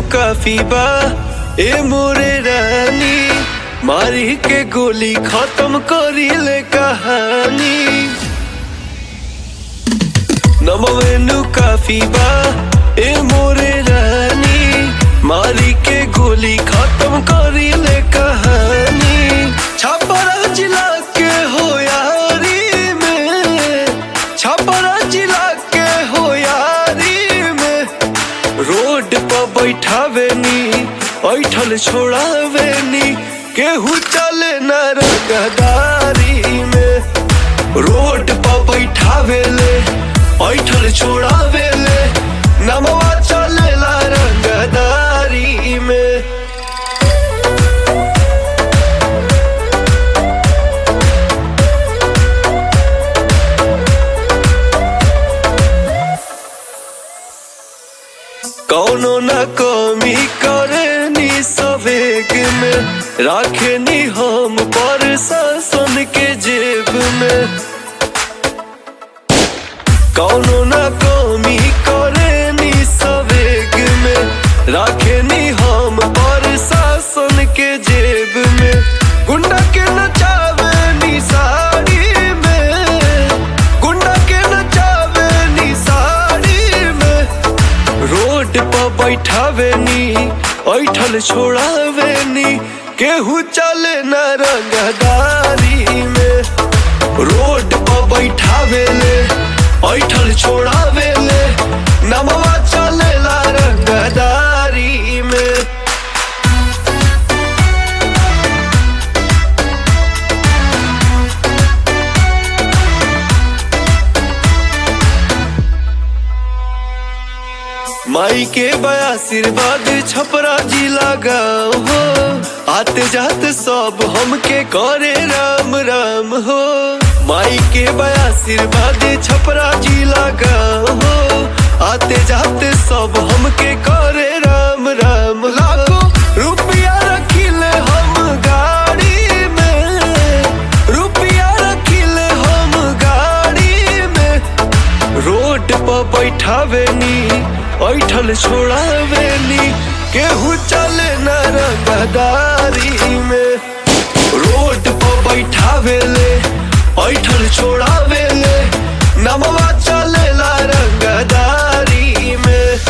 काफी बा ए मोरे रानी मारी के गोली खत्म करी ले कहानी नमवेनु काफी बा ए मोरे रानी मारी के गोली खत्म करी ले कहानी छापरा जिला के हो यारी में छापरा जिला के हो यारी में रोड पर बैठावेनी ऐठल छोड़ावेनी केहू चले न रंगदारी में रोड पर बैठावेले ऐठल छोड़ावेले नमवा चलेला रंगदारी में कौनो न कमी करनी सवेग में राखनी हम पर शासन के जेब में कौनो न कमी करनी सवेग में राखनी हम पर शासन के जेब में गुंडा के नचावे नी साड़ी में गुंडा के नचावे नी साड़ी में रोड पर बैठावेनी ऐठल छोड़ावेनी केहू चले न रंगदारी में रोड पर बैठावेले ऐठल छोड़ावेले नमवा चलेला रंगदारी में माई के बया आशीर्वाद छपरा जिला गाँव हो आते जाते सब हमके करे राम राम हो माई के बया आशीर्वाद छपरा जिला गाँव हो आते जाते सब हमके करे राम राम लाखों रुपया रखिले हम गाड़ी में रुपया रखिले हम गाड़ी में रोड पर बैठावेनी ऐठल छोड़ावेनी केहू चले न रंगदारी में रोड पर बैठावेले ऐठल छोड़ावेले नमवा चलेला रंगदारी में